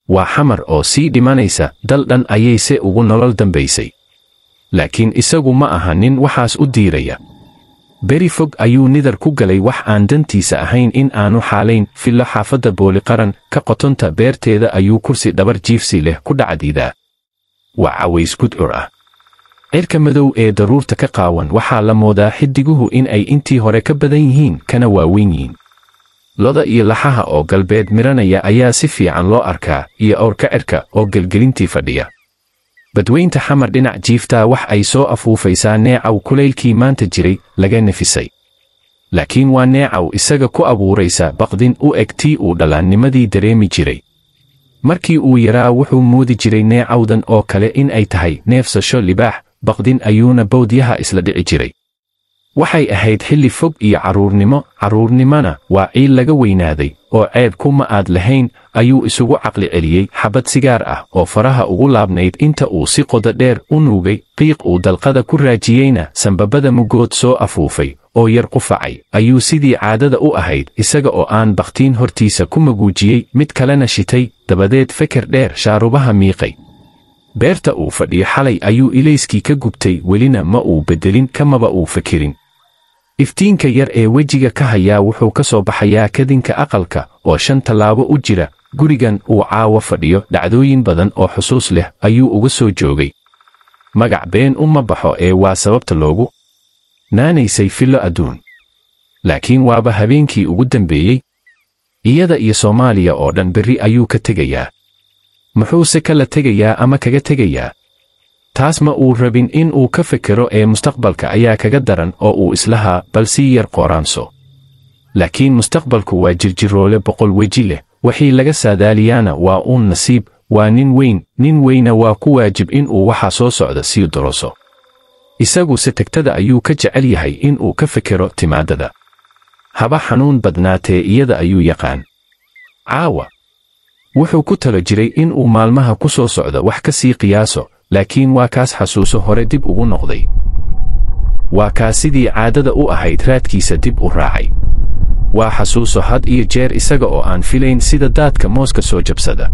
waa xamar oo sii dhimanaysa dal dhan ayayse ugu nolol dambaysay laakiin isagu ma aha nin waxaas u diiraya beri fog ayuu nidar ku galay wax aan dantiisa ahayn in aanu xaalayn fillo xaafadda booliqaran ka qotonta beerteeda ayuu kursi dhabar jiifsi leh ku dhacdiidaa waa caways gudcur ah cirka madow ee daruurta ka qaawan waxaa la moodaa xidiguhu in ay intii hore ka badan yihiin kana waaweyn yihiin loda iyo laxaha oo galbeed miranaya ayaa si fiican loo arkaa iyo awrka cirka oo gelgelintii fadhiya badweynta xamar dhinac jiiftaa wax ay soo afuufaysaa neecaw kulaylkii maanta jiray laga nefisay laakiin waa neecaw isaga ku abuuraysa baqdin u eg tii uu dhallaannimadii dareemi jiray markii uu yaraa wuxuu moodi jiray neecawdan oo kale in ay tahay neefsasho libaax baqdin ayuuna bawdyaha isla dhici jiray waxay ahayd xilli fog iyo carruurnimo carruurnimona waa ciil laga weynaaday oo ceeb kuma aad lahayn ayuu isugu caqli celiyey xabad sigaar ah oo faraha ugu laabnayd inta uu si qodo dheer u nuugay qiiq uu dalqada ku raajiyeyna sambabada mugood soo afuufay oo yar qufacay ayuu sidii caadada u ahayd isaga oo aan bakhtiin hortiisa ku maguujiyey mid kalena shitay dabadeed feker dheer shaarubaha miiqay beerta uu fadhiyo xalay ayuu ilayskii ka gubtay welina ma uu beddelin kamaba uu fekerin iftiinka yar ee wejiga ka hayaa wuxuu ka soo baxayaa kadinka aqalka oo shan tallaabo u jira gurigan uu caawa fadhiyo dhacdooyin badan oo xusuus leh ayuu uga soo joogay magac been uma baxo ee waa sababta loogu naanaysay fillo adduun laakiin waaba habeenkii ugu dambeeyey iyada iyo soomaaliya oo dhan berri ayuu ka tegayaa muxuuse kala tegayaa ama kaga tegayaa taas ma uu rabin in uu ka fekero ee mustaqbalka ayaa kaga daran oo uu islahaa bal sii yar qooraanso laakiin mustaqbalku waa jirjiroole boqol weji leh wixii laga saadaaliyaana waa uun nasiib waa nin weyn nin weyna waa ku waajib in uu waxa soo socda sii doroso isaguse tegtada ayuu ka jecel yahay in uu ka fekero timaadada haba xanuun badnaatee iyada ayuu yaqaan caawa wuxuu ku talo jiray in uu maalmaha ku soo socdo wax ka sii qiyaaso laakiin waa kaas xasuuso hore dib ugu noqday waa kaas sidii caadada u ahayd raadkiisa dib u raacay waa xasuuso had iyo jeer isaga oo aan filayn sida daadka mooska soo jabsada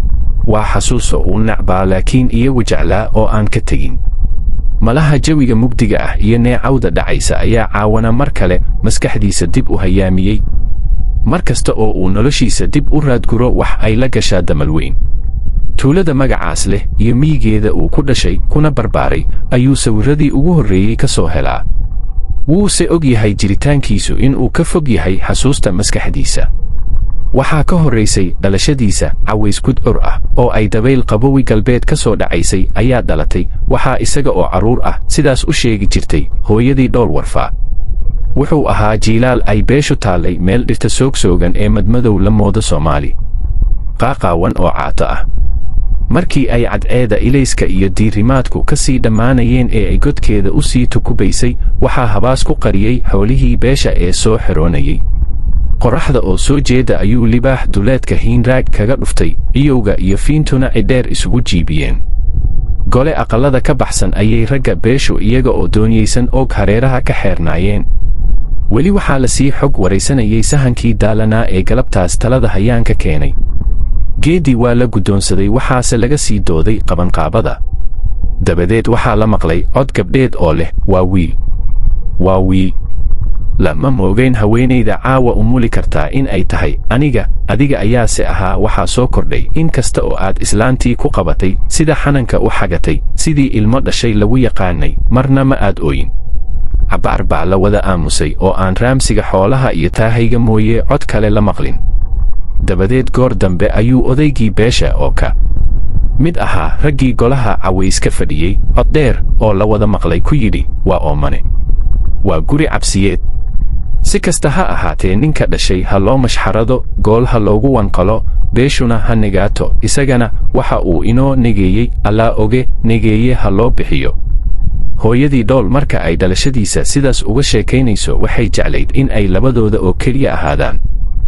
waa xasuuso uu nacbaa laakiin iyagu jeclaa oo aan ka tegin malaha jawiga mugdiga ah iyo neecawda dhacaysa ayaa caawana mar kale maskaxdiisa dib u hayaamiyey mar kasta oo uu noloshiisa dib u raadguro wax ay la gashaa damal weyn tuulada magacaas leh iyo miyigeeda uu ku dhashay kuna barbaaray ayuu sawirradii ugu horreeyey ka soo helaa wuuse og yahay jiritaankiisu inuu ka fog yahay xasuusta maskaxdiisa waxaa ka horraysay dhalashadiisa caways gudcur ah oo ay dabayl qabowi galbeed ka soo dhacaysay ayaa dhalatay waxaa isaga oo carruur ah sidaas u sheegi jirtay hooyadii dhowr warfaa wuxuu ahaa jiilaal ay beeshu taallay meel dhirta soogsoogan ee madmadow la moodo soomaali qaaqaawan oo caato ah markii ay cadceeda ilayska iyo diirimaadku ka sii dhammaanayeen ee ay godkeeda u sii tukubaysay waxaa habaas ku qariyey xoolihii beesha ee soo xiroonayey qorraxda oo soo jeeda ayuu libaax duleedka hiinraag kaga dhuftay ciyowga iyo fiintuna cidheer isugu jiibiyeen gole aqallada ka baxsan ayay ragga beeshu iyaga oo dooniyeysan og hareeraha ka xeernaayeen weli waxaa la sii xog waraysanayay sahankii daalanaa ee galabtaas talada hayaanka keenay geeddii waa la guddoonsaday waxaase laga sii dooday qabanqaabada dabadeed waxaa la maqlay cod gabdheed oo leh waa wiil waa wiil lama moogayn haweenayda caawa umuli kartaa in ay tahay aniga adiga ayaase ahaa waxaa soo kordhay in kasta oo aad islaantii ku qabatay sida xananka u xagatay sidii ilmo dhashay lagu yaqaanay marna ma aad ooyin cabbaar baa la wada aamusay oo aan raamsiga xoolaha iyo taahayga mooye cod kale la maqlin dabadeed goor dambe ayuu odaygii beesha oo ka mid ahaa raggii golaha cawayska fadhiyey cod dheer oo la wada maqlay ku yidhi waa oomane waa guri cabsiyeed si kasta ha ahaatee ninka dhashay ha loo mashxarado gool ha loogu wanqalo beeshuna ha negaato isagana waxa uu inoo negeeyey allaa oge negeeye ha loo bixiyo hooyadii dhool marka ay dhalashadiisa sidaas uga sheekaynayso waxay jeclayd in ay labadooda oo keliya ahaadaan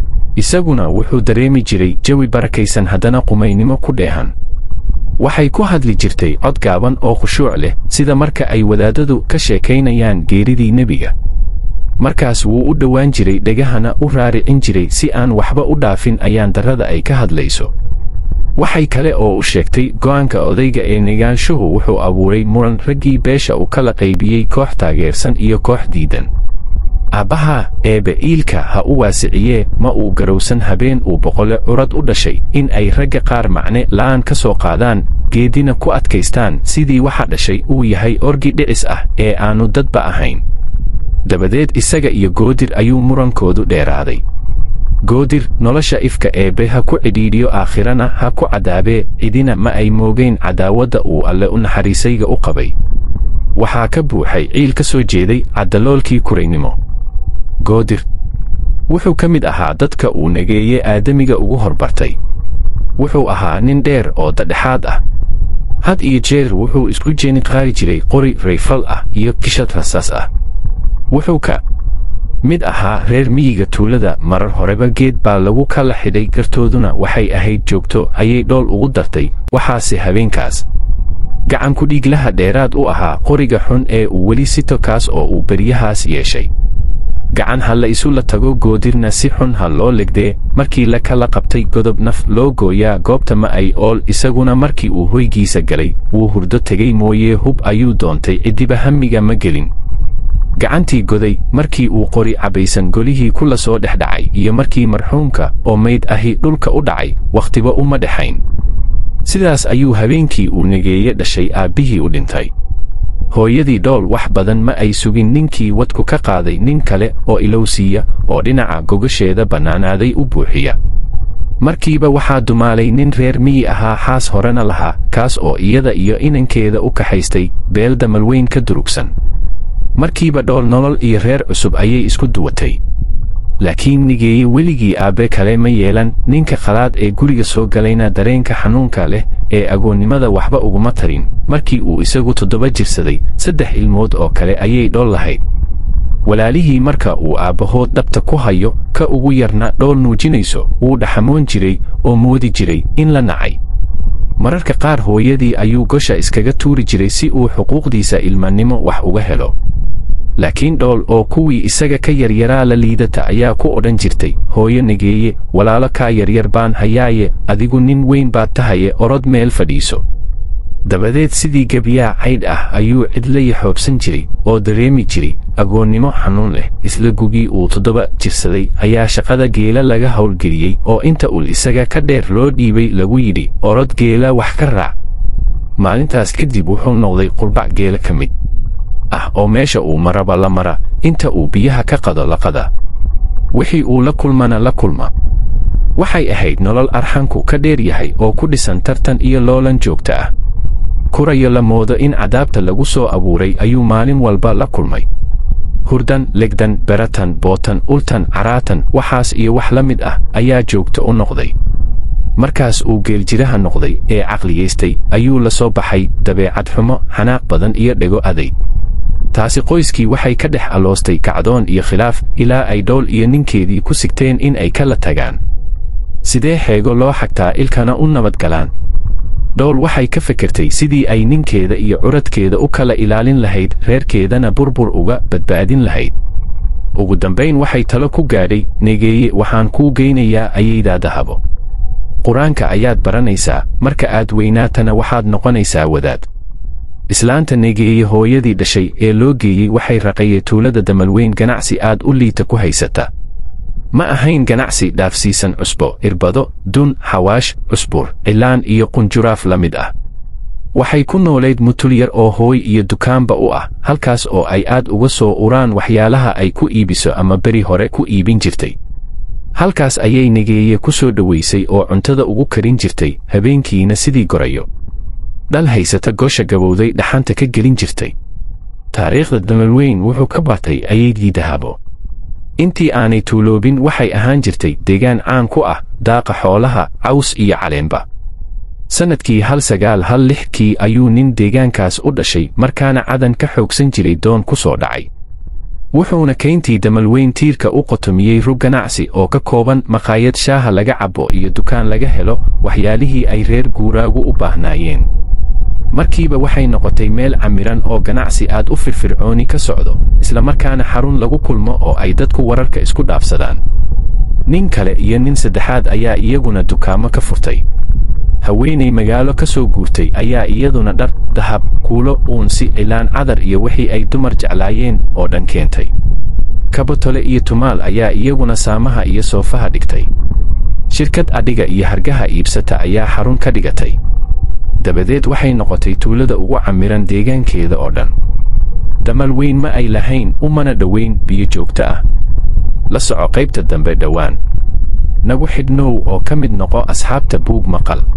isaguna wuxuu dareemi jiray jawi barakaysan haddana qumaynimo ku dheehan waxay ku hadli jirtay cod gaaban oo khushuuc leh sida marka ay wadaadadu ka sheekaynayaan geeridii nebiga markaas wuu u dhowaan jiray dhegahana u raaricin jiray si aan waxba u dhaafin ayaan darrada ay ka hadlayso waxay kale oo u sheegtay go'aanka odayga ee negaanshuhu wuxuu abuuray muran raggii beesha uu kala qaybiyey koox taageersan iyo koox diidan aabbaha eebbe iilka ha u waasiciyee ma uu garowsan habeen uu boqole curad u dhashay in ay ragga qaar macne la'aan ka soo qaadaan geedina ku adkaystaan sidii waxa dhashay uu yahay orgi dhicis ah ee aannu dadba ahayn dabadeed isaga iyo goodir ayuu murankoodu dheeraaday goodir nolosha ifka eebbe ha ku cidhiidhiyo aakhirana ha ku cadaabee cidina ma ay moogayn cadaawadda uu alle u naxariisayga u qabay waxaa ka buuxay ciil ka soo jeeday caddaloolkii kuraynimo goodir wuxuu ka mid ahaa dadka uu negeeye aadamiga ugu horbartay wuxuu ahaa nin dheer oo dadhexaad ah had iyo jeer wuxuu isku jeeni qaari jiray qori rayfal ah iyo kishad rasaas ah wuxuu ka mid ahaa reer miyiga tuulada marar horeba geed baa lagu kala xidhay gartooduna waxay ahayd joogto ayay dhool ugu dartay waxaase habeenkaas gacan ku dhiiglaha dheeraad u ahaa qoriga xun ee uu weli sito kaas oo uu beryahaas yeeshay gacan ha la isu la tago goodirna si xun ha loo legdee markii la kala qabtay godob naf loo gooyaa goobta ma ay ool isaguna markii uu hoygiisa galay wuu hurdo tegey mooyee hub ayuu doontay ciddiba hamiga ma gelin gacantii goday markii uu qori cabbaysan golihii kula soo dhex dhacay iyo markii marxuumka oo mayd ahi dhulka u dhacay wakhtiba uma dhexayn sidaas ayuu habeenkii uu negeeye dhashay aabbihii u dhintay hooyadii dhool wax badan ma ay sugin ninkii wadku ka qaaday nin kale oo ilowsiiya oo dhinaca gogasheeda bannaanaaday u buuxiya markiiba waxaa dumaalay nin reer miyi ahaa xaas horena lahaa kaas oo iyada iyo inankeeda u kaxaystay beel damalweyn ka durugsan markiiba dhool nolol iyo reer cusub ayay isku duwatay laakiin nigeeye weligii aabbe kale ma yeelan ninka khalaad ee guriga soo galayna dareenka xanuunka leh ee agoonnimada waxba uguma tarin markii uu isagu toddoba jirsaday saddex ilmood oo kale ayay dhool lahayd walaalihii marka uu aabbahood dhabta ku hayo ka ugu yarna dhool nuujinayso wuu dhaxamoon jiray oo moodi jiray in la nacay mararka qaar hooyadii ayuu gosha iskaga tuuri jiray si uu xuquuqdiisa ilmannimo wax uga helo laakiin dhool oo kuwii isaga ka yaryaraa la liidata ayaa ku odhan jirtay hooyo negeeye walaalo kaa yaryar baan hayaaye adigu nin weyn baad tahaye orod meel fadhiiso dabadeed sidii gebyaa caydh ah ayuu cidla yaxoobsan jiray oo dareemi jiray agoonnimo xanuun leh isla gugii uu toddoba jirsaday ayaa shaqada geela laga howlgeliyey oo inta ul isaga ka dheer loo dhiibay lagu yidhi orod geela wax ka raac maalintaas kadib wuxuu noqday qurbac geela ka mid ah oo meesha uu maraba la mara inta uu biyaha ka qado la qada wixii uu la kulmana la kulma waxay ahayd nolol arxanku ka dheer yahay oo ku dhisan tartan iyo loolan joogta ah kurayo la moodo in cadaabta lagu soo abuuray ayuu maalin walba la kulmay hurdan legdan beratan bootan ultan caraatan waxaas iyo wax la mid ah ayaa joogto u noqday markaas uu geeljiraha noqday ee caqliyaystay ayuu la soo baxay dabeecad xumo xanaaq badan iyo dhego aday taasi qoyskii waxay ka dhex aloostay kacdoon iyo khilaaf ilaa ay dhowl iyo ninkeedii ku sigteen in ay kala tagaan sidee xeego loo xagtaa ilkana u nabadgalaan dhowl waxay ka fekertay sidii ay ninkeeda iyo curadkeeda u kala ilaalin lahayd reerkeedana burbur uga badbaadin lahayd ugu dambayn waxay talo ku gaadhay negeeye waxaan kuu geynayaa ayaydaa dahabo qur-aanka ayaad baranaysaa marka aad weynaatana waxaad noqonaysaa wadaad islaanta negeeye hooyadii dhashay ee loo geeyey waxay raqayee tuulada damalweyn ganacsi aad u liita ku haysata ma ahayn ganacsi dhaafsiisan cusbo irbado dun xawaash cusbur cilaan iyo qunjuraaf la mid ah waxay ku noolayd mutul yar oo hooy iyo dukaanba u ah halkaas oo ay aad uga soo uraan waxyaalaha ay ku iibiso ama beri hore ku iibin jirtay halkaas ayay negeeye ku soo dhowaysay oo cuntada ugu karin jirtay habeenkiina sidii gorayo dhal haysata gosha gabowday dhaxanta ka gelin jirtay taariikhda damalweyn wuxuu ka batay ayaydii dahabo intii aanay tuuloobin waxay ahaan jirtay deegaan caan ku ah daaqa xoolaha caws iyo caleenba sannadkii hal sagaal hal lixkii ayuu nin deegaankaas u dhashay markaana cadan ka xoogsan jiray doon ku soo dhacay wuxuuna kayntii damalweyn tiirka u qotomiyey rug ganacsi oo ka kooban maqaayad shaaha laga cabbo iyo dukaan laga helo waxyaalihii ay reer guuraagu u baahnaayeen markiiba waxay noqotay meel camiran oo ganacsi aad u firfircooni ka socdo isla markaana xarun lagu kulmo oo ay dadku wararka isku dhaafsadaan nin kale iyo nin saddexaad ayaa iyaguna dukaamo ka furtay haweenay magaalo ka soo guurtay ayaa iyaduna dhar dahab kuulo uunsi cilaan cadar iyo wixii ay dumar jeclaayeen oo dhan keentay kabatole iyo tumaal ayaa iyaguna saamaha iyo soofaha dhigtay shirkad adhiga iyo hargaha iibsata ayaa xarun ka dhigatay dabadeed waxay noqotay tuulada ugu camiran deegaankeeda oo dhan damal weyn ma ay lahayn umana dhowayn biyo joogto ah la soco qaybta dambe dhowaan nagu xidhnow oo ka mid noqo asxaabta buug maqal